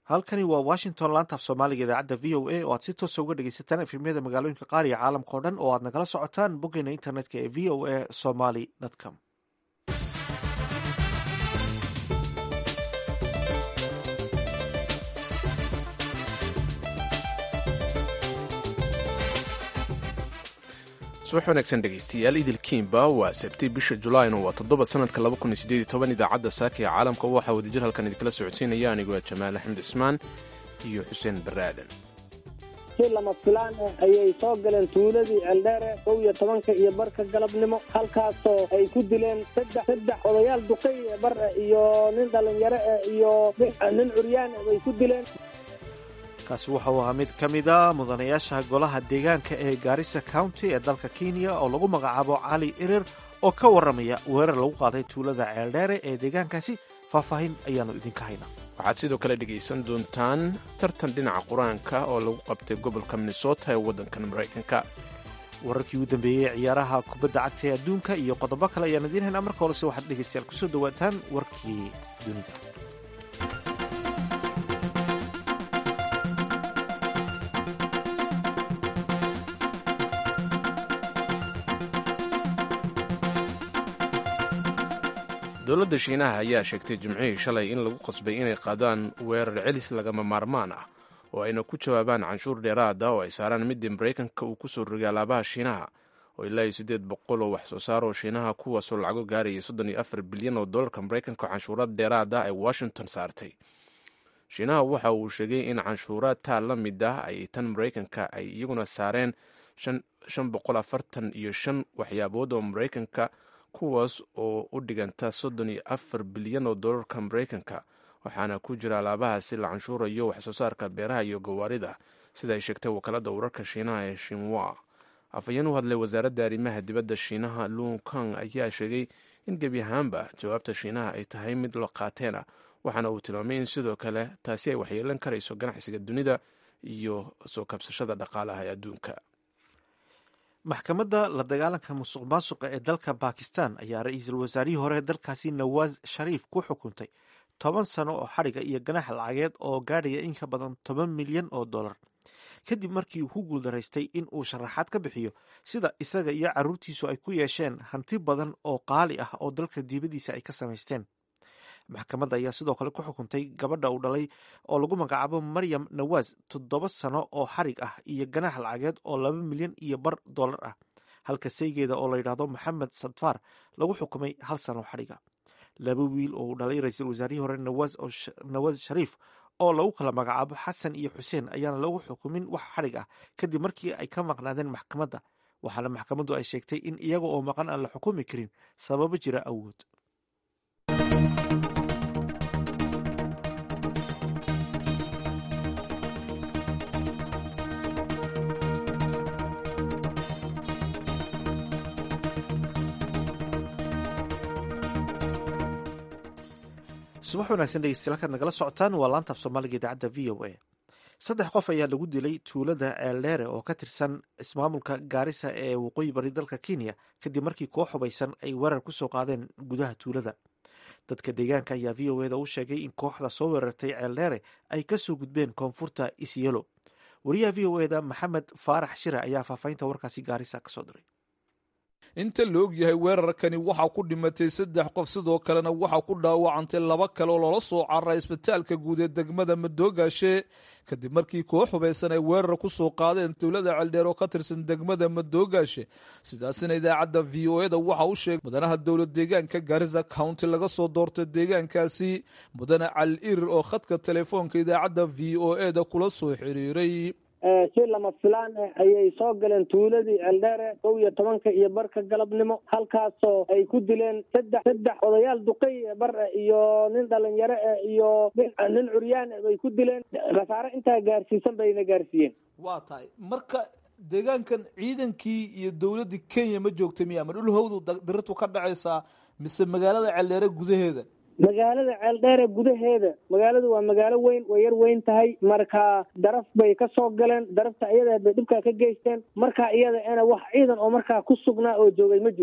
halkani waa washington laanta af soomaaliga idaacadda v o a oo aad si toosa uga dhegeysataan efemyada magaalooyinka qaar iyo caalamka o dhan oo aad nagala socotaan boggeena internetka ee v o a somaly com subax wanaagsan dhegaystayaal idilkiimba waa sabtay bisha julayn waa toddoba sanadka idaacadda saaka ee caalamka waxaa wadajir halkan idinkala socodsiinaya anigoo jamaal axmed cismaan iyo xuseen barre aadan si lama filaan ah ayay soo galeen tuuladii ceeldheere kow iyo tobanka iyo barka galabnimo halkaasoo ay ku dileen saddex saddex odayaal duqay bar iyo nin dhallinyaro ah iyo nin curyaan bay ku dileen kaasi wuxuu ahaa mid ka mid a mudanayaasha golaha deegaanka ee gaarisa county ee dalka kenya oo lagu magacaabo cali irir oo ka warramaya weerar lagu qaaday tuulada ceeldheere ee deegaankaasi faahfaahin ayaannu idinka haynaa waxaad sidoo kale dhegaysan doontaan tartan dhinaca qur-aanka oo lagu qabtay gobolka minnesota ee waddankan maraykanka wararkii ugu dambeeyey ciyaaraha kubadda cagta ee adduunka iyo qodobo kale ayaan idiin haynaa marka horese waxaad dhegaystayaal kusoo dhawaataan warkii dunida dowladda shiinaha ayaa sheegtay jimcihii shalay in lagu qasbay inay qaadaan weerar celis lagama maarmaan ah oo ayna ku jawaabaan canshuur dheeraada oo ay saaraan midii maraykanka uu kusoo rogay alaabaha shiinaha oo ilaa iyo siddeed boqol oo wax soo saar oo shiinaha kuwaasoo lacago gaaraya soddon iyo afar bilyan oo dollarka maraykanka canshuurad dheeraada ay washington saartay shiinaha waxa uu sheegay in canshuuraad taa la mid ah ay tan maraykanka ay iyaguna saareen shan boqol afartan iyo shan waxyaabood oo maraykanka kuwaas oo u dhiganta soddon iyo afar bilyan oo dollarka maraykanka waxaana ku jira alaabahaasi la canshuurayo waxsoo saarka beeraha iyo gawaarida sida ay sheegtay wakaalada wararka shiinaha ee shinwa afhayeen u hadlay wasaaradda arrimaha dibadda shiinaha lung kang ayaa sheegay in gebi ahaanba jawaabta shiinaha ay tahay mid la qaateena waxaana uu tilmaamay in sidoo kale taasi ay waxyeelan karayso ganacsiga dunida iyo soo kabsashada dhaqaalaha ee adduunka maxkamadda la dagaalanka musuq maasuqa ee dalka bakistan ayaa ra-iisul wasaarihii hore dalkaasi nawaas shariif ku xukuntay toban sano oo xadhiga iyo ganax lacageed oo gaadhaya in ka badan toban milyan oo dollar kadib markii uu ku guuldaraystay in uu sharaxaad ka bixiyo sida isaga iyo carruurtiisu ay ku yeesheen hanti badan oo qaali ah oo dalka diibadiisa ay ka samaysteen maxkamadda ayaa sidoo kale ku xukuntay gabadha uu dhalay oo lagu magacaabo maryam nawaas toddoba sano oo xarig ah iyo ganax lacageed oo laba milyan iyo bar dollar ah halka saygeeda oo layidhaahdo maxamed sadfaar lagu xukumay hal sano xadhiga laba wiil oo uu dhalay ra-iisul wasaarihii hore nawaas shariif oo lagu kala magacaabo xasan iyo xuseen ayaana lagu xukumin wax xadhig ah kadib markii ay ka maqnaadeen maxkamadda waxaana maxkamaddu ay sheegtay in iyaga oo maqan aan la xukumi karin sababo jira awood subax wanaagsan dhegeystayaal halkaad nagala socotaan waa laanta af soomaaliga idaacadda v o a saddex qof ayaa lagu dilay tuulada ceeldheere oo ka tirsan ismaamulka gaarisa ee waqooyi bari dalka kenya kadib markii koox hubaysan ay weerar ku soo qaadeen gudaha tuulada dadka deegaanka ayaa v o eda u sheegay in kooxda soo weerartay ceeldheere ay kasoo gudbeen koonfurta isyelo wariyaha v o eda maxamed faarax shire ayaa faahfaahinta warkaasi gaarisa kasoo diray inta la og yahay weerarkani waxaa ku dhimatay saddex qof sidoo kalena waxaa ku dhaawacantay laba kale oo loola soo cararay isbitaalka guud ee degmada madoogaashe kadib markii koox hubaysan ay weerar ku soo qaadeen dowlada ceeldheer oo ka tirsan degmada madoogaashe sidaasina idaacadda v o eda waxa u sheegay mudanaha dowlad deegaanka garisa county laga soo doortay deegaankaasi mudane cali irir oo khadka telefoonka idaacadda v o eda kula soo xiriiray si lama filaan ah ayay soo galeen tuuladii ceeldheere kow iyo tobanka iyo barka galabnimo halkaasoo ay ku dileen saddex saddex odayaal duqay bar iyo nin dhalinyaro ah iyo nin curyaan bay ku dileen khasaare intaa gaarsiisan bayna gaarsiiyeen waa tahay marka deegaankan ciidankii iyo dowladdii kenya ma joogta miya ma dhulhowdu dirirtu ka dhacaysaa mise magaalada ceeldheere gudaheeda magaalada ceeldheere gudaheeda magaaladu waa magaalo weyn way yar weyn tahay marka daraf bay ka soo galeen darafta iyada bay dhibkaa ka geysteen markaa iyada ena wax ciidan oo markaa ku sugnaa oo joogay ma jiro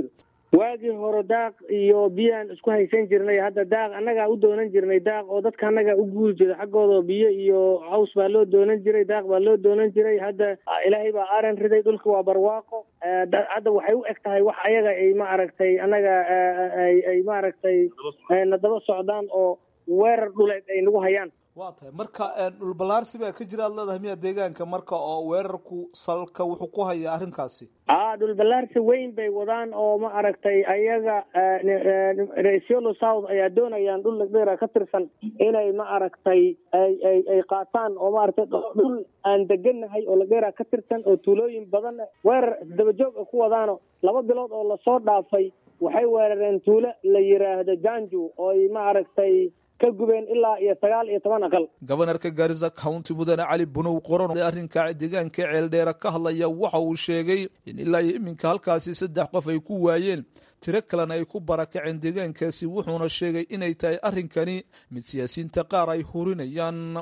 waagii hore daaq iyo biyaan isku haysan jirnay hadda daaq annagaa u doonan jirnay daaq oo dadka annagaa u guuri jiray xaggooda biyo iyo caws baa loo doonan jiray daaq baa loo doonan jiray hadda ilaahay baa aaran riday dhulka waa barwaaqo hadda waxay u eg tahay wax ayaga ay ma aragtay annaga ay maaragtay na daba socdaan oo weerar dhuleed ay nagu hayaan waa tahay marka dhulballaarsi baa ka jira aad leedahay miya deegaanka marka oo weerarku salka wuxuu ku hayaa arrinkaasi a dhulballaarsi weyn bay wadaan oo ma aragtay ayaga resiolo south ayaa doonayaan dhul lagdheera ka tirsan inay ma aragtay ay ay ay qaataan oo maaragtay dhul aan degannahay oo lagdheera ka tirsan oo tuulooyin badan weerar dabajoog a ku wadaano laba bilood oo lasoo dhaafay waxay weerareen tuulo la yiraahdo janju oo ay ma aragtay ka gubeen ilaa iyo sagaal iyo toban aqal gobanarka gaarisa county mudane cali bunow qoran arrinka deegaanka ceeldheera ka hadlaya waxa uu sheegay in ilaa iyo iminka halkaasi saddex qof ay ku waayeen tiro kalena ay ku barakaceen deegaankaasi wuxuuna sheegay inay tahay arrinkani mid siyaasiyiinta qaar ay hurinayaan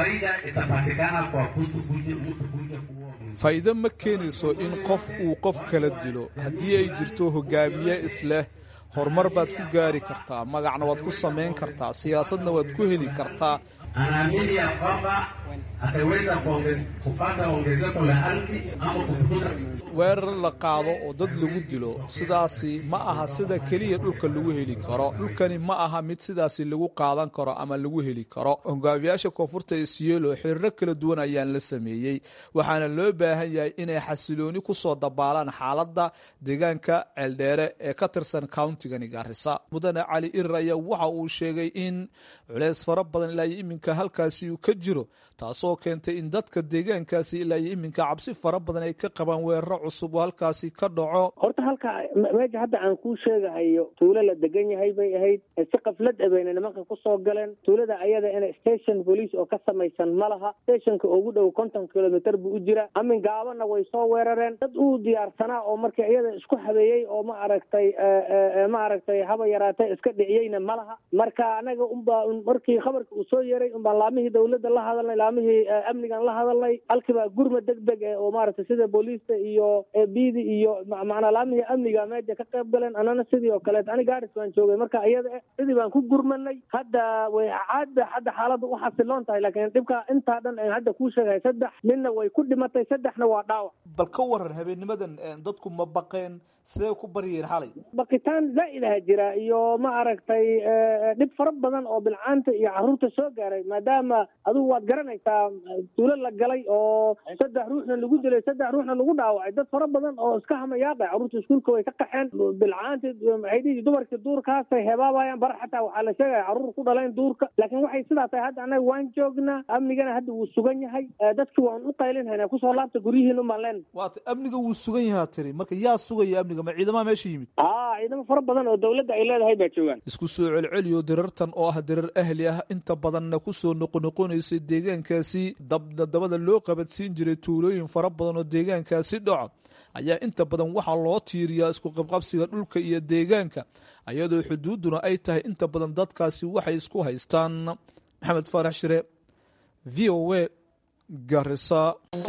faa'iido ma keenayso in qof uu qof kala dilo haddii ay jirto hogaamiye isleh horumar baad ku gaari kartaa magacna waad ku samayn kartaa siyaasadna waad ku heli kartaa anaamini ya kwamba ataweza kupata ongezeko la ardhi ama kufukuza weerar la qaado oo dad lagu dilo sidaasi ma aha sida keliya dhulka lagu heli karo dhulkani ma aha mid sidaasi lagu qaadan karo ama lagu heli karo hogaamiyaasha koonfurta isiyeelo xiriiro kala duwan ayaan la sameeyey waxaana loo baahan yahay inay xasilooni kusoo dabaalaan xaaladda deegaanka ceeldheere ee ka tirsan countigani gaarisa mudane cali irir ayaa waxa uu sheegay in culeys fara badan ilaa iyo iminka halkaasi uu ka jiro taasoo keentay in dadka deegaankaasi ilaa iyo iminka cabsi fara badan ay ka qabaan weeraro cusub oo halkaasi ka dhaco horta halka meesha hadda aan kuu sheegahayo tuulo la degan yahay bay ahayd si qaflad abayna nimanka kusoo galeen tuulada ayada ina station police oo ka samaysan ma laha stationka ugu dhow konton kilomitr buu u jira amin gaabana way soo weerareen dad uu diyaarsanaa oo marka iyada isku habeeyey oo ma aragtay ma aragtay haba yaraatay iska dhiciyeyna ma laha marka anaga unbaa markii khabarka uu soo yeeray unbaan laamihii dawladda la hadalnay laamihii amnigan la hadalnay halkiibaa gurma deg deg eh oo maaragtay sida booliista iyo bidi iyo macnaa laamihii amniga meesha ka qayb galeen anana sidii oo kaleet ani gaaris baan joogay marka iyada eh sidii baan ku gurmanay hadda way caadba hadda xaaladda u xasiloon tahay laakiin dhibka intaa dhan aan hadda kuu sheegahay saddex ninna way ku dhimatay saddexna waa dhaawac bal ka waran habeennimadan dadku ma baqeen sidee ku baryeen xalay baqitaan zaa'id aha jira iyo ma aragtay dhib fara badan oo bilcaanta iyo caruurta soo gaaray maadaama adigu waad garanaysaa tuulo la galay oo saddex ruuxna lagu dilay saddex ruuxna lagu dhaawacay dad fara badan oo iska hamayaaqay carruurta iskuulka way ka qaxeen bilcaanti maxay dhihi dumarkii duurkaasay hebaabayaan bar xataa waxaa la sheegaya carruur ku dhalayn duurka laakiin waxay sidaa tahay hadda annaga waan joognaa amnigana hadda wuu sugan yahay dadki waan u qaylinhaynaa kusoo laabta guryihiin umaan leen waata amniga wuu sugan yahaa tiri marka yaa sugaya amniga ma ciidamaha meesha yimid aa ciidamo fara badan oo dawladda ay leedahay baa joogaan isku soo celceliyo dirartan oo ah dirar ahli ah inta badanna kusoo noqonoqonaysay deegaankaasi dabna dabada loo qabadsiin jiray tuulooyin fara badan oo deegaankaasi dhaco ayaa inta badan waxaa loo tiiriyaa isku qabqabsiga dhulka iyo deegaanka iyadoo xuduudduna ay tahay inta badan dadkaasi waxay isku haystaan maxamed faarax shire v o a garisa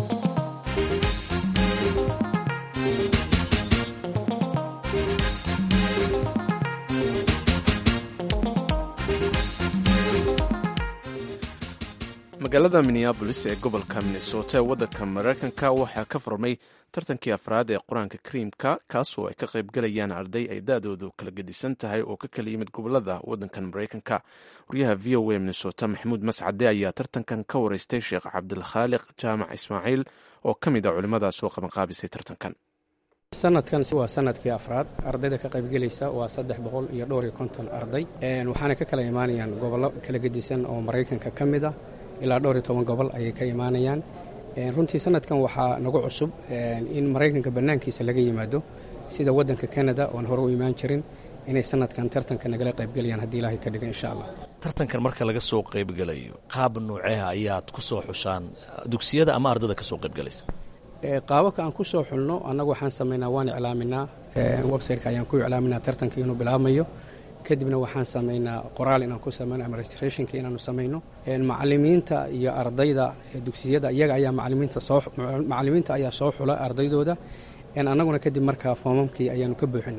magaalada minneabolis ee gobolka minnesota ee waddanka mareykanka waxaa ka furmay tartankii afraad ee qur-aanka kariimka kaasoo ay ka qaybgalayaan arday ay da-doodu kala gedisan tahay oo ka kala yimid gobolada waddankan mareykanka waryaha v o a minnesota maxamuud mascade ayaa tartankan ka wareystay sheekh cabdilkhaaliq jaamac ismaaciil oo ka mid a culimmadaas oo qabanqaabisay tartankan sanadkan waa sanadkii afraad ardayda ka qaybgelaysa waa saddex boqol iyo dhowr iyo konton arday waxaana ka kala imaanayaan gobollo kala gedisan oo maraykanka ka mid ah ilaa dhowr iyo toban gobol ayay ka imaanayaan runtii sanadkan waxaa nagu cusub in maraykanka bannaankiisa laga yimaado sida waddanka kanada oon hore u imaan jirin inay sanadkan tartanka nagala qaybgelayaan haddii ilaahay ka dhiga insha allah tartankan marka laga soo qaybgelayo qaab nuuceha ayaad ku soo xushaan dugsiyada ama ardada ka soo qaybgalaysa qaababka aan ku soo xulno annagu waxaan samaynaa waan iclaaminaa websiteka ayaan ku iclaaminaa tartanka inuu bilaabmayo kadibna waxaan samaynaa qoraal inaan ku samayno ama registrationka inaanu samayno macalimiinta iyo ardayda dugsiyada iyaga ayaa macalimiinta soo macalimiinta ayaa soo xula ardaydooda annaguna kadib markaa foomamkii ayaanu ka buuxinaa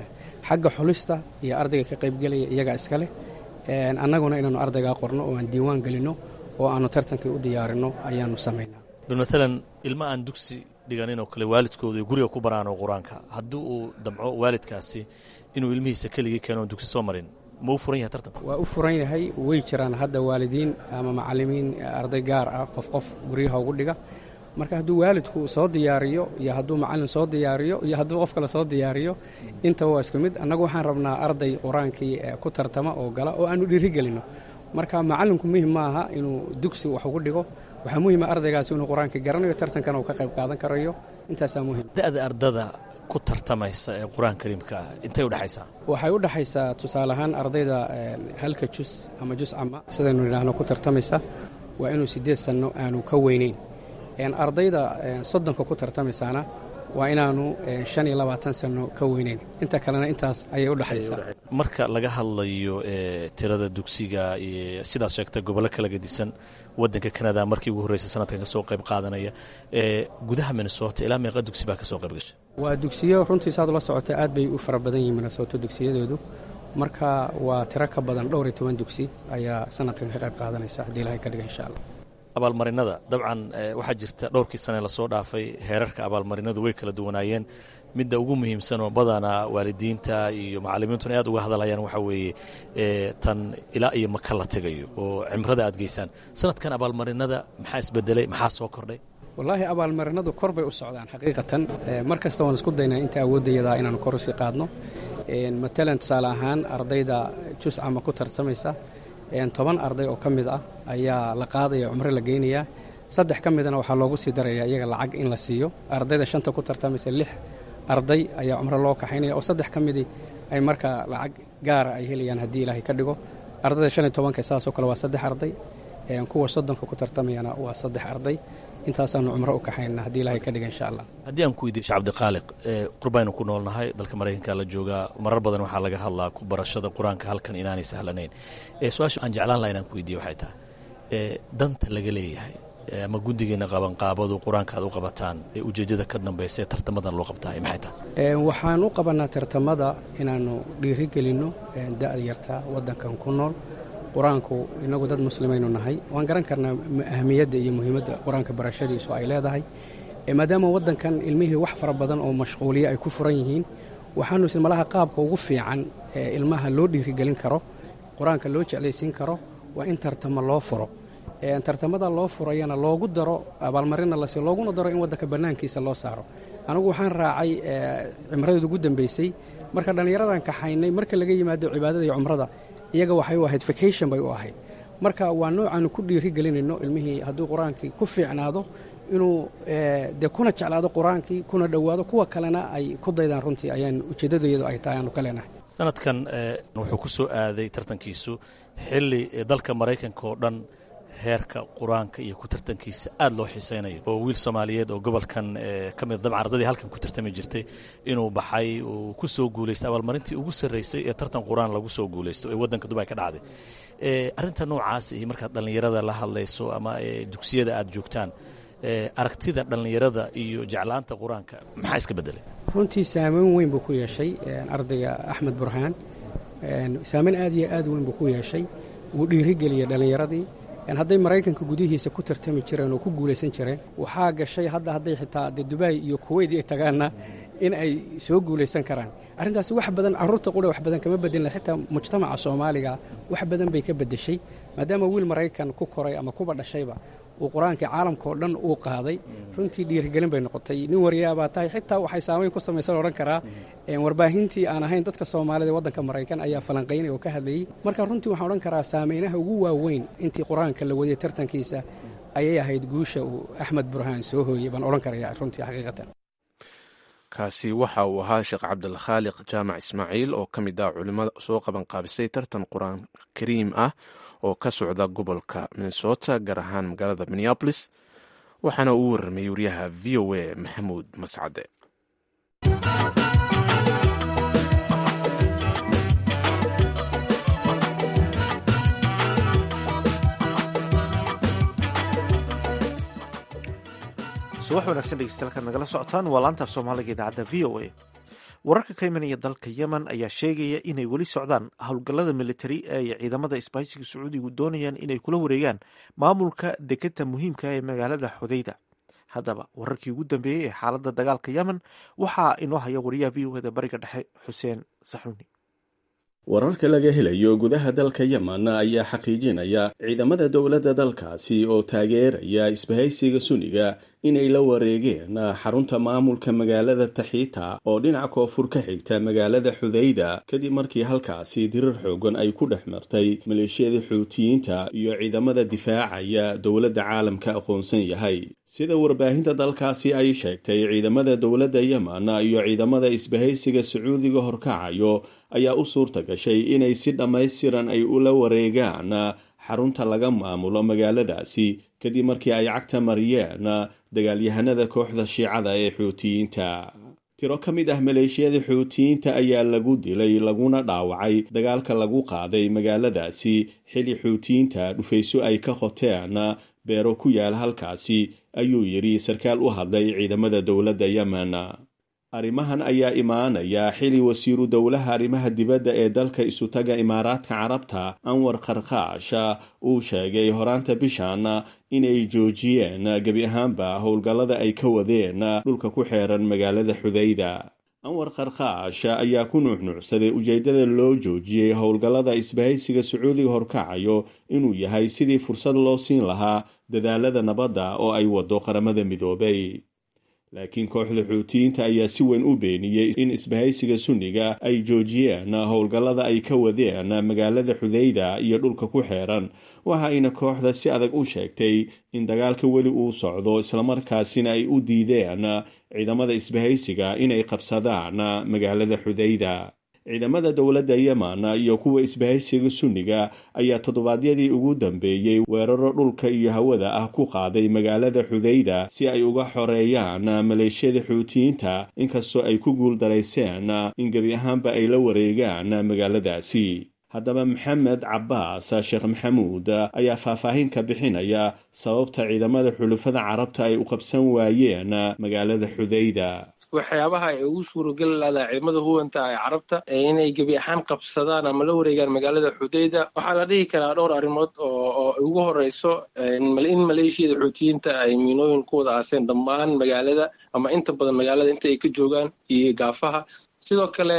xagga xulista iyo ardayga ka qaybgelaya iyagaa iska leh annaguna inaanu ardaygaa qorno oo aan diiwaan gelinno oo aanu tartankii u diyaarinno ayaanu samaynaa bal maalan ilma aan dugsi dhiganin oo kale waalidkooda ay guriga ku baraano qur-aanka haddii uu damco waalidkaasi inuu ilmihiisa keligii keeno oon dugsi soo marin ma u furan yahay tartanka waa u furan yahay way jiraan hadda waalidiin ama macallimiin arday gaar ah qof qof guryaha ugu dhiga marka hadduu waalidku soo diyaariyo iyo hadduu macallin soo diyaariyo iyo hadduu qof kale soo diyaariyo intaba waa isku mid annagu waxaan rabnaa arday qur-aankii ku tartama oo gala oo aanu dhiiri gelinno marka macallinku muhim ma aha inuu dugsi wax ugu dhigo waxaa muhima ardaygaasi inuu qur-aankii garanayo tartankana uu ka qayb qaadan karayo intaasaa muhim da'da ardada ku tartamaysa ee qur-aan kariimka ah intay u dhexaysaa waxay u dhexaysaa tusaale ahaan ardayda halka jus ama jus cama sidaynu nidhaahno ku tartamaysa waa inuu siddeed sanno aanu ka weynayn ardayda soddonka ku tartamaysaana waa inaanu shan iyo labaatan sanno ka weynayn inta kalena intaas ayay u dhexaysaa marka laga hadlayo tirada dugsiga sidaas sheegta gobollo kala gedisan waddanka kanada markii ugu horreysay sanadkan ka soo qayb qaadanaya gudaha minnesota ilaa meeqa dugsi baa ka soo qayb gashay waa dugsiyo runtii saad ula socota aad bay u fara badan yihiin minnesota dugsiyadoodu marka waa tiro ka badan dhowr iyo toban dugsi ayaa sanadkan ka qayb qaadanaysa haddii ilahay ka dhiga insha allah abaalmarinada dabcan waxaa jirta dhowrkii sane lasoo dhaafay heerarka abaalmarinadu way kala duwanaayeen midda ugu muhiimsan oo badanaa waalidiinta iyo macallimiintuna aad uga hadalhayaan waxaa weeye tan ilaa iyo maka la tegayo oo cimrada aad geysaan sanadkan abaalmarinada maxaa isbedelay maxaa soo kordhay wallaahi abaalmarinadu kor bay u socdaan xaqiiqatan mar kasta waan isku daynaa inta awooddayadaa inaanu kor usii qaadno matalan tusaale ahaan ardayda juscama ku tartamaysa toban arday oo ka mid ah ayaa la qaadaya cumro la geynayaa saddex ka midana waxaa loogu sii daraya iyaga lacag in la siiyo ardayda shanta ku tartamaysa lix arday ayaa cumro loo kaxaynaya oo saddex ka midii ay markaa lacag gaara ay helayaan haddii ilaahay ka dhigo ardayda shan iyo tobanka saasoo kale waa saddex arday kuwa soddonka ku tartamayana waa saddex arday intaasaanu cumro u kaxaynana haddii ilahay ka dhiga insha allah haddii aan ku weydiyo shee cabdiqaaliq qurbaynu ku noolnahay dalka maraykanka la joogaa marar badan waxaa laga hadlaa ku barashada qur-aanka halkan inaanay sahlanayn su-aasha aan jeclaan laha inaan ku weydiye waxay tahay danta laga leeyahay ama guddigeena qabanqaabadu qur-aanka aad u qabataan ee ujeeddada ka dambaysa ee tartamadan loo qabtaay maxay tahay waxaan u qabanaa tartamada inaannu dhiiri gelinno da'da yarta waddankan ku nool qur-aanku inagu dad muslimaynu nahay waan garan karnaa ahamiyadda iyo muhiimadda qur-aanka barashadiisu ay leedahay maadaama waddankan ilmihii wax fara badan oo mashquuliya ay ku furan yihiin waxaanu isn malaha qaabka ugu fiican ee ilmaha loo dhiirigelin karo qur-aanka loo jeclaysiin karo waa in tartamo loo furo tartamada loo furayana loogu daro abaalmarina lasi looguna daro in waddanka bannaankiisa loo saaro anigu waxaan raacay cimradeed ugu dambaysay marka dhallinyaradan kaxaynay marka laga yimaado cibaadada iyo cumrada iyaga waxay u ahayd vacation bay u ahayd marka waa noocaanu ku dhiiri gelinayno ilmihii hadduu qur-aankii ku fiicnaado inuu dee kuna jeclaado qur-aankii kuna dhowaado kuwa kalena ay ku daydaan runtii ayaan ujeeddadayadu ay tahay aanu ka leenahay sanadkan wuxuu ku soo aaday tartankiisu xilli dalka maraykanka oo dhan heerka qur-aanka iyo ku tartankiisa aad loo xiisaynayo oo wiil soomaaliyeed oo gobolkan ka mid dabcan ardadii halkan ku tartami jirtay inuu baxay uu ku soo guulaystay abaalmarintii ugu sarraysay ee tartan qur-aan lagu soo guulaysto ee waddanka dubay ka dhacday arrinta noocaas iyo markaad dhallinyarada la hadlayso ama dugsiyada aad joogtaan aragtida dhallinyarada iyo jeclaanta qur-aanka maxaa iska bedelay runtii saameyn weyn buu ku yeeshay ardayga axmed burhaan saameyn aad iyo aad weyn buu ku yeeshay wuu dhiirigeliyey dhallinyaradii hadday maraykanka gudihiisa ku tartami jireen oo ku guulaysan jireen waxaa gashay hadda hadday xitaa de dubai iyo kuweyt ay tagaanna in ay soo guulaysan karaan arrintaasi wax badan carruurta qura wax badan kama bedelina xitaa mujtamaca soomaaliga wax badan bay ka beddeshay maadaama wiil maraykan ku koray ama kuba dhashayba uu qur-aankii caalamkaoo dhan uu qaaday runtii dhiirigelin bay noqotay nin wariyaabaa tahay xitaa waxay saamayn ku samaysan odhan karaa warbaahintii aan ahayn dadka soomaalida waddanka maraykan ayaa falanqaynay oo ka hadlayey marka runtii waxaan odhan karaa saameynaha ugu waaweyn intii qur-aanka la wadiyey tartankiisa ayay ahayd guusha uu axmed burhaan soo hooyey baan odhan karaya runtii xaqiiqatan kaasi waxa uu ahaa sheekh cabdilkhaaliq jaamac ismaaciil oo ka mid ah culimmada soo qabanqaabisay tartan qur-aan kariim ah oo ka socda gobolka minnesota gaar ahaan magaalada minneabolis waxaana uu warramayey wariyaha v o a maxamuud mascade subax wanaagsan dhegeystayaal nagala socotaan waa laanta af soomaaliga idaacadda v o a wararka ka imanaya dalka yemen ayaa sheegaya inay weli socdaan howlgallada militari ee ciidamada isbaahisiga sacuudigu doonayaan inay kula wareegaan maamulka deketa muhiimka ee magaalada xudayda haddaba wararkii ugu dambeeyey ee xaaladda dagaalka yemen waxaa inoo haya wariyaha v o eda bariga dhexe xuseen saxuuni wararka laga helayo gudaha dalka yemen ayaa xaqiijinaya ciidamada dowladda dalkaasi oo taageeraya isbahaysiga suniga inay la wareegeen xarunta maamulka magaalada taxiita oo dhinaca koonfur ka xigta magaalada xudayda kadib markii halkaasi dirir xoogan ay ku dhex martay maleeshiyada xuutiyiinta iyo ciidamada difaacaya dowladda caalamka aqoonsan yahay sida warbaahinta dalkaasi ay sheegtay ciidamada dowladda yemen iyo ciidamada isbahaysiga sacuudiga horkacayo ayaa u suurta gashay inay si dhammaystiran ay ula wareegaan xarunta laga maamulo magaaladaasi kadib markii ay cagta mariyeen dagaalyahanada kooxda shiicada ee xuutiyiinta tiro ka mid ah maleeshiyada xuutiyiinta ayaa lagu dilay laguna dhaawacay dagaalka lagu qaaday magaaladaasi xili xuutiyiinta dhufayso ay ka qoteen beero ku yaal halkaasi ayuu yidhi sarkaal u hadlay ciidamada dowladda yemen arrimahan ayaa imaanaya xili wasiiru dowlaha arrimaha dibadda ee dalka isutaga imaaraadka carabta anwar karkaash uu sheegay horaanta bishan inay joojiyeen gebi ahaanba howlgallada ay ka wadeen dhulka ku xeeran magaalada xudayda anwar karkaash ayaa ku nuuxnuucsaday ujeeddada loo joojiyey howlgallada isbahaysiga sacuudiga horkacayo inuu yahay sidii fursad loo siin lahaa dadaalada nabadda oo ay waddo qaramada midoobay laakiin kooxda xuutiyiinta ayaa si weyn u beeniyey in isbahaysiga sunniga ay joojiyeen howlgallada ay ka wadeen magaalada xudayda iyo dhulka ku xeeran waxa ayna kooxda si adag u sheegtay in dagaalka weli uu socdo islamarkaasina ay u diideen ciidamada isbahaysiga inay qabsadaan magaalada xudayda ciidamada dowladda yemen iyo kuwa isbahaysiga sunniga ayaa toddobaadyadii ugu dambeeyey weeraro dhulka iyo hawada ah ku qaaday magaalada xudayda si ay uga xoreeyaan maleeshiyada xuutiyiinta inkastoo ay ku guuldarayseen in gebi ahaanba ay la wareegaan magaaladaasi haddaba maxamed cabbaas sheekh maxamuud ayaa faahfaahin ka bixinaya sababta ciidamada xulufada carabta ay u qabsan waayeen magaalada xudayda waxyaabaha ay ugu suurageli lahdaa ciidamada huwanta ee carabta inay gebi ahaan qabsadaan ama la wareegaan magaalada xudayda waxaa la dhihi karaa dhowr arrimood oo ugu horeyso in maleeshiyada xuutiyiinta ay miinooyin ku wada aaseen dhammaan magaalada ama inta badan magaalada inta ay ka joogaan iyo gaafaha sidoo kale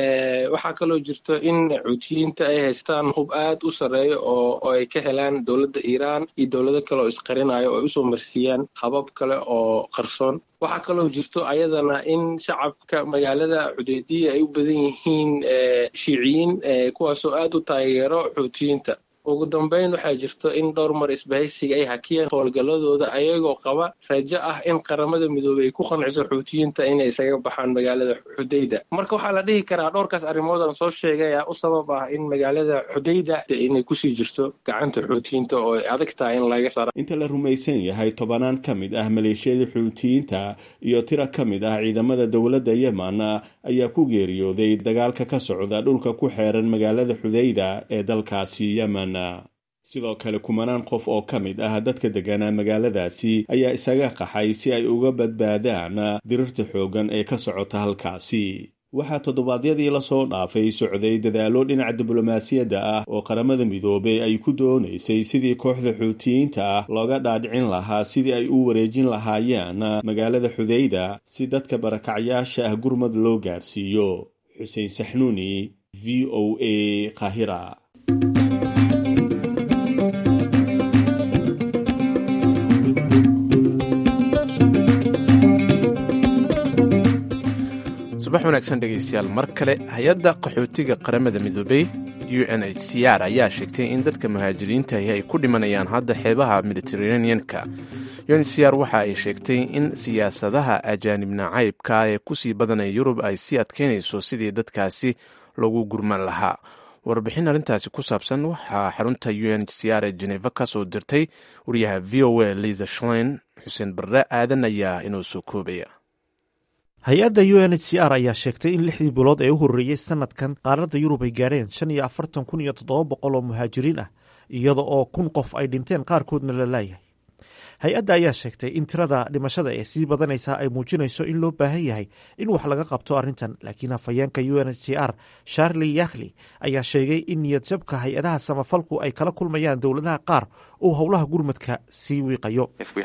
waxaa kaloo jirto in xuutiyiinta ay haystaan hub aad u sarreeya oo ay ka helaan dowladda iiraan iyo dowlado kale oo isqarinayo oo ay usoo marsiiyaan habab kale oo qarsoon waxaa kaloo jirto ayadana in shacabka magaalada xudeydiya ay u badan yihiin shiiciyiin kuwaasoo aad u taageero xuutiyiinta ugu dambeyn waxaa jirto in dhowr mar isbahaysiga ay hakiyeen howlgalladooda ayagoo qaba rajo ah in qaramada midoobey ay ku qanciso xuutiyiinta inay isaga baxaan magaalada xudayda marka waxaa la dhihi karaa dhowrkaas arrimood aan soo sheegay a u sabab ah in magaalada xudayda inay kusii jirto gacanta xuutiyiinta oo ay adag tahay in laga saara inta la rumaysan yahay tobanaan ka mid ah maleeshiyada xuutiyiinta iyo tira ka mid ah ciidamada dowladda yemen ayaa ku geeriyooday dagaalka ka socda dhulka ku xeeran magaalada xudayda ee dalkaasi yemen sidoo kale kumanaan qof oo ka mid ah dadka deganaa magaaladaasi ayaa isaga qaxay si ay uga badbaadaan dirirta xooggan ee ka socota halkaasi waxaa toddobaadyadii lasoo dhaafay socday dadaallo dhinaca diblomaasiyadda ah oo qaramada midoobey ay ku doonaysay sidii kooxda xuutiyiinta ah looga dhaadhicin lahaa sidii ay u wareejin lahaayeen magaalada xudayda si dadka barakacyaasha ah gurmad loo gaarsiiyo xuseen saxnuuni v o a qahira subax wanaagsan dhegaystayaal mar kale hay-adda qaxootiga qaramada midoobey u n h c r ayaa sheegtay in dadka muhaajiriintahi ay ku dhimanayaan hadda xeebaha mediteraneanka u n h c r waxa ay sheegtay in siyaasadaha ajaanib nacaybka ee kusii badanaya yurub ay sii adkeynayso sidii dadkaasi lagu gurman lahaa warbixin arrintaasi ku saabsan waxaa xarunta u n h c r ee jeneva ka soo dirtay wariyaha v o a liza shlein xuseen barre aadan ayaa inoo soo koobaya hay-adda u n h c r ayaa sheegtay in lixdii bilood ee u horreeyey sanadkan qaaradda yurub ay gaadheen shan iyo afartan kun iyo toddoba boqol oo muhaajiriin ah iyada oo kun qof ay dhinteen qaarkoodna la laayahay hay-adda ayaa sheegtay in tirada dhimashada ee sii badanaysa ay muujinayso in loo baahan yahay in wax laga qabto arrintan laakiin hafayeenka u n h c r charli yakhli ayaa sheegay in niyadjabka hay-adaha samafalku ay kala kulmayaan dowladaha qaar uu howlaha gurmadka sii wiiqayo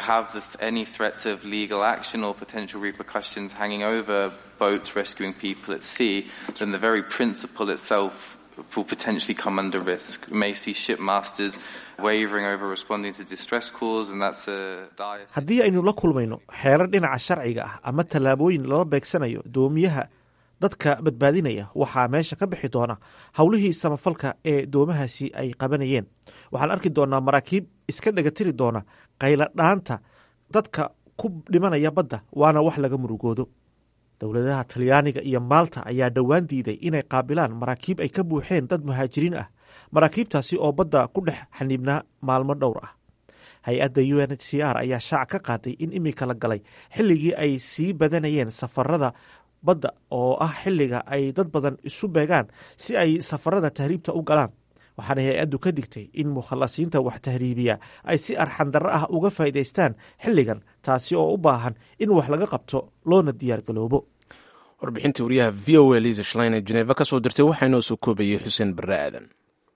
boats rescuing people at sea, then the very principle itself will potentially come under risk. We may see shipmasters wavering over responding to distress calls, and that's a dire. haddii aynu la kulmayno xeerar dhinaca sharciga ah ama tallaabooyin lala beegsanayo doomiyaha dadka badbaadinaya waxaa meesha ka bixi doona howlihii samafalka ee doomahaasi ay qabanayeen waxaan arki doonaa maraakiib iska dhegatiri doona qayladhaanta dadka ku dhimanaya badda waana wax laga murugoodo dowladaha talyaaniga iyo maalta ayaa dhowaan diiday inay qaabilaan maraakiib ay ka buuxeen dad muhaajiriin ah maraakiibtaasi oo badda ku dhex xaniibnaa maalmo dhowr ah hay-adda u n h c r ayaa shaac ka qaaday in imika la galay xilligii ay sii badanayeen safarada badda oo ah xilliga ay dad badan isu beegaan si ay safarada tahriibta u galaan waxaana hay-addu ka digtay in mukhalasiinta wax tahriibiya ay si arxandarro ah uga faa'iidaystaan xilligan taasi oo u baahan in wax laga qabto loona diyaargaloobo warbixintii wariyaha v o a liisa shlein ee jeneva ka soo dirtay waxaa inoo soo koobayey xuseen barre aadan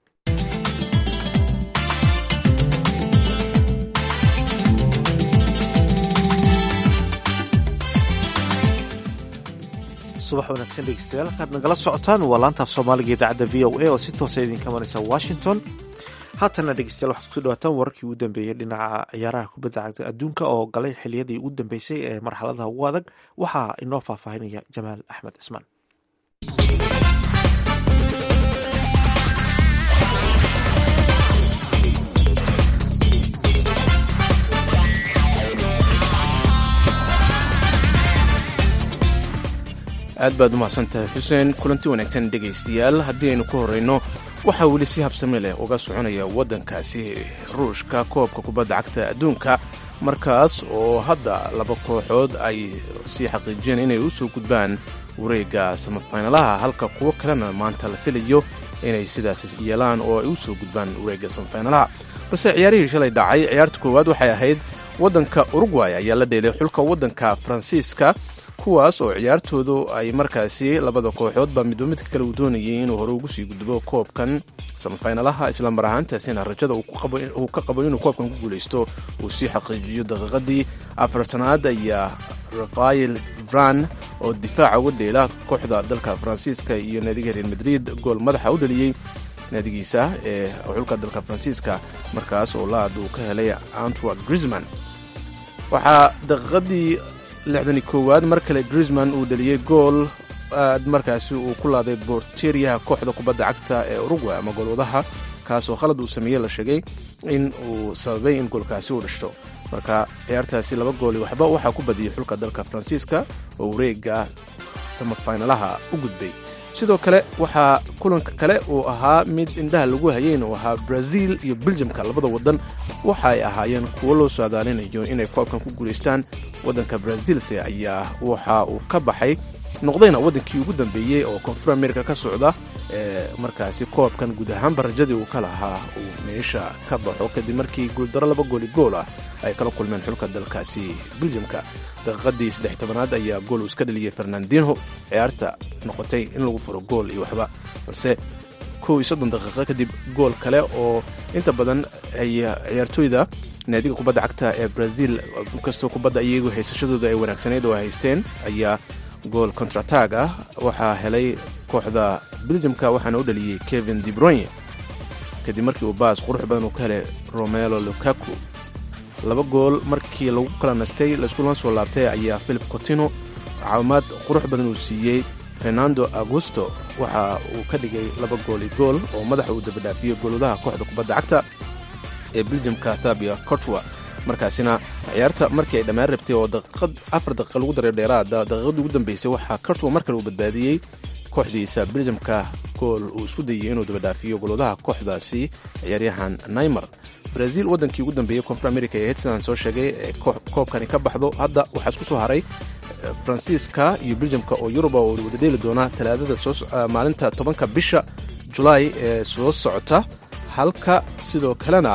subax wanaagsan dhegeystayaal halkaad nagala socotaan waa laantaaf soomaaliga idaacadda v o a oo si toosa idinka maraysa washington haatana dhegeystayaal waxaad kusoo dhawaataan wararkii ugu dambeeyey dhinaca ciyaaraha kubadda cagta adduunka oo galay xiliyadii ugu dambeysay ee marxaladaha ugu adag waxaa inoo faahfaahinaya jamaal axmed cismaan aad baad umahadsantahay xuseen kulanti wanaagsan dhegaystayaal haddii aynu ku horrayno waxaa weli si habsami leh uga soconaya waddankaasi ruushka koobka kubadda cagta adduunka markaas oo hadda laba kooxood ay sii xaqiijiyeen inay u soo gudbaan wareegga samafaynalaha halka kuwo kalena maanta la filayo inay sidaas yeelaan oo ay u soo gudbaan wareegga samafaynalaha balse ciyaarihii shalay dhacay ciyaarta koowaad waxay ahayd waddanka urugway ayaa la dheelay xulka waddanka faransiiska kuwaas oo ciyaartoodu ay markaasi labada kooxoodba midba midka kale uu doonayay inuu hore ugu sii gudbo koobkan samafaynalaha isla mar ahaantaasina rajada uu ka qabo inuu koobkan ku guulaysto uu sii xaqiijiyo daqiiqadii afartanaad ayaa rafael vran oo difaaca uga dheela kooxda dalka faransiiska iyo naadiga real madrid gool madaxa u dhaliyey naadigiisa ee xulka dalka faransiiska markaas oo laad uu ka helay antwa grisman waxaa daqiiqadii lixdani koowaad mar kale grisman uu dhaliyey gool aad markaasi uu ku laaday borteriyaha kooxda kubadda cagta ee urugway ama goolwadaha kaasoo khalad uu sameeyey la sheegay in uu sababay in goolkaasi uu dhashto marka ciyaartaasi laba gooli waxba waxaa ku badiyey xulka dalka faransiiska oo wareega samafaynalaha u gudbay sidoo kale waxaa kulanka kale uu ahaa mid indhaha lagu hayeyn uu ahaa brazil iyo beljamka labada waddan waxa ay ahaayeen kuwo loo saadaalinayo inay koobkan ku guulaystaan waddanka brazilse ayaa waxa uu ka baxay noqdayna waddankii ugu dambeeyey oo koonfur america ka socda ee markaasi koobkan guud ahaanba rajadii uu ka lahaa uu meesha ka baxo kadib markii guuldaro laba gooli gool ah ay kala kulmeen xulka dalkaasi beljamka daqiiqadii saddex tobanaad ayaa gool uu iska dhaliyey fernandinho ciyaarta noqotay in lagu furo gool iyo waxba balse kow iyo soddon daqiiqo kadib gool kale oo inta badan ay ciyaartooyda naadiga kubadda cagta ee brazil inkastoo kubadda iyagu haysashadooda ay wanaagsanayd oo ay haysteen ayaa gool contratag ah waxaa helay kooxda beljamka waxaana u dhaliyey kevin debroye kadib markii uu baas qurux badan uu ka helay romelo lukaku laba gool markii lagu kala nastay laiskula soo laabtay ayaa philip cotino caawimaad qurux badan uu siiyey renando augusto waxa uu ka dhigay laba gool i gool oo madaxa uu dabadhaafiyey goolwadaha kooxda kubadda cagta ee beljamka thabia cortwa markaasina ciyaarta markii ay dhammaan rabtay oo daqiiqad afar daqiiqa lagu daray dheeraada daqiiqadii ugu dambeysay waxaa cortwa mar kale uu badbaadiyey kooxdiisa beljamka gool uu isku dayay inuu dabadhaafiyo goolwadaha kooxdaasi ciyaaryahan naymar brazil waddankii ugu dambeeyey koonfur america ee hedsan soo sheegay ee koobkani ka baxdo hadda waxaa isku soo haray faransiiska iyo beljamka oo yuruba oo wada dheeli doona talaadada maalinta tobanka bisha julaay ee soo socota halka sidoo kalena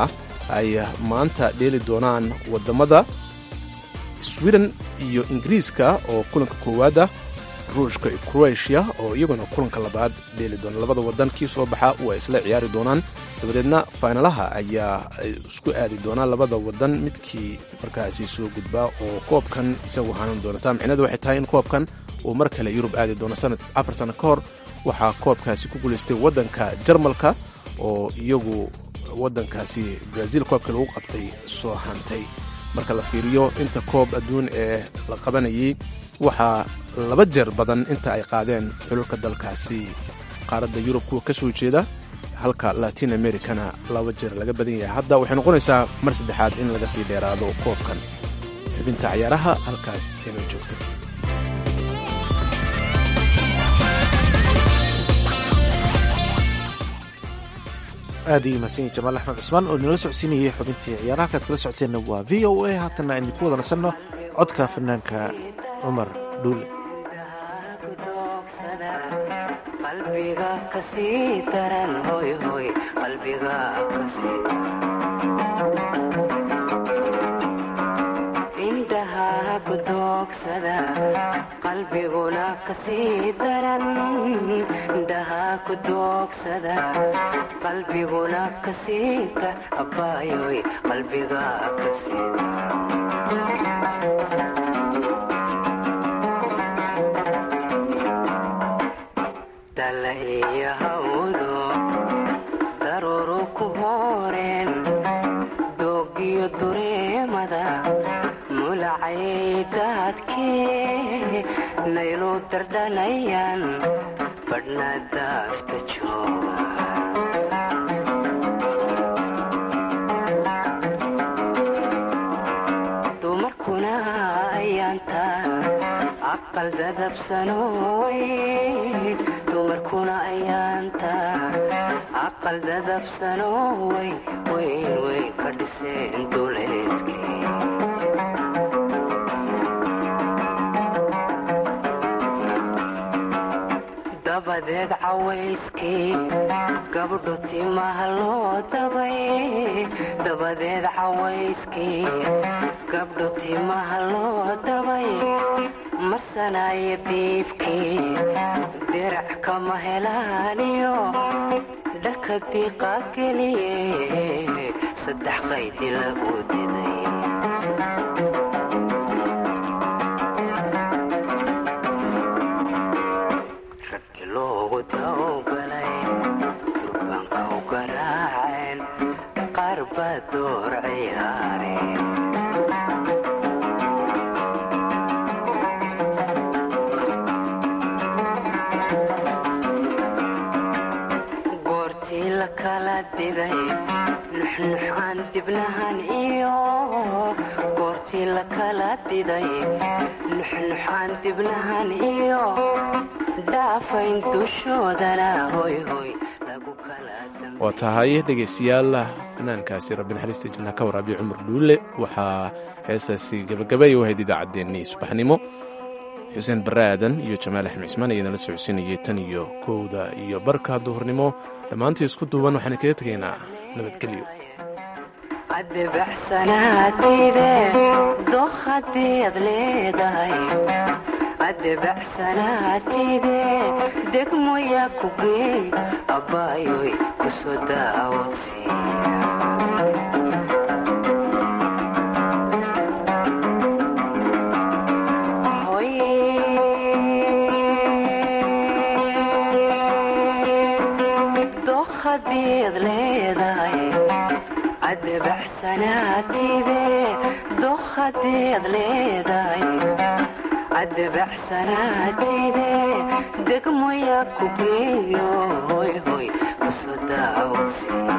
ay maanta dheeli doonaan wadamada sweden iyo ingiriiska oo kulanka koowaada ruushka iyo croatia oo iyaguna kulanka labaad dheeli doona labada wadan kii soo baxa waa isla ciyaari doonaan dabadeedna faynalaha ayaa isku aadi doonaa labada wadan midkii markaasi soo gudbaa oo koobkan isagu hanan doonata micnadu waxay tahay in koobkan uu mar kale yurub aadi doono sanad afar sano ka hor waxaa koobkaasi ku guulaystay waddanka jarmalka oo iyagu waddankaasi brazil koobkii lagu qabtay soo hantay marka la fiiriyo inta koob adduun ee la qabanayay waxaa laba jeer badan inta ay qaadeen xululka dalkaasi qaaradda yurub kuwa ka soo jeeda halka latin americana laba jeer laga badan yahay hadda waxay noqonaysaa mar saddexaad in laga sii dheeraado koobkan xubinta cayaaraha halkaas inay joogto aad iyo mahadsan yahi jamaal axmed cusmaan oo inala socodsiinayay xubintii ciyaaraha kaad kala socoteenna waa v o a haatanna aynu ku wada nasanno codka fanaanka cumar dhuule qalbiga kasii daran hoy hoy qalbiga kasii indhaha ku doogsada qalbiguna kasii daran indhaha ku doogsada qalbiguna kasii ka abaayoy qalbiga kasii daran dala iyo hawdo daruuru ku hooreen doogiyo dureemada mulacay daadkee naylu dardhanayaan badhna daafta jooga dumarkuna ayaanta aqal dadabsanooy dumarkuna ayaanta aqal dadabsanoo weyn weyn weyn ka dhiseen duleedkii dabadeed cawayskii gabdho timaha loo dabay dabadeed cawayskii gabdho timaha loo dabay marsanaayo diibkii dirac kama helaaniyo dharka diiqa geliye saddex qaydi lagu diday raggi loogu dawgalay durbaanka u garaaceen qaar baa door ciyaareen goortii la kala diday nuxnuxaan dibnahan iyo goortii la kala diday nuxnuxaan dibnahan iyo dhaafayn dushoodana hoy hoy lagu kala waa tahay dhegaystayaal fanaankaasi rabbi naxariista janna ka waraabiya cumar dhuule waxaa heestaasi gabagabay u ahayd idaacaddeenii subaxnimo xuseen barre aadan iyo jamaal axmed cismaan ayaa nala socodsiinayay tan iyo kowda iyo barka duhurnimo dhammaantii isku duuban waxaan kaga tegaynaa nabadgelyo addebacsanaatayde doq haddii ad leedahay addebacsanaatayde degmoyaa ku geey abbaayoy ku soo daawadsiiya doq haddii ad leedahay addebacsanaatide doq haddii ad leedahay addebacsanaatide degmoyaa ku geeyo hoy hoy kusoo daawadsiiya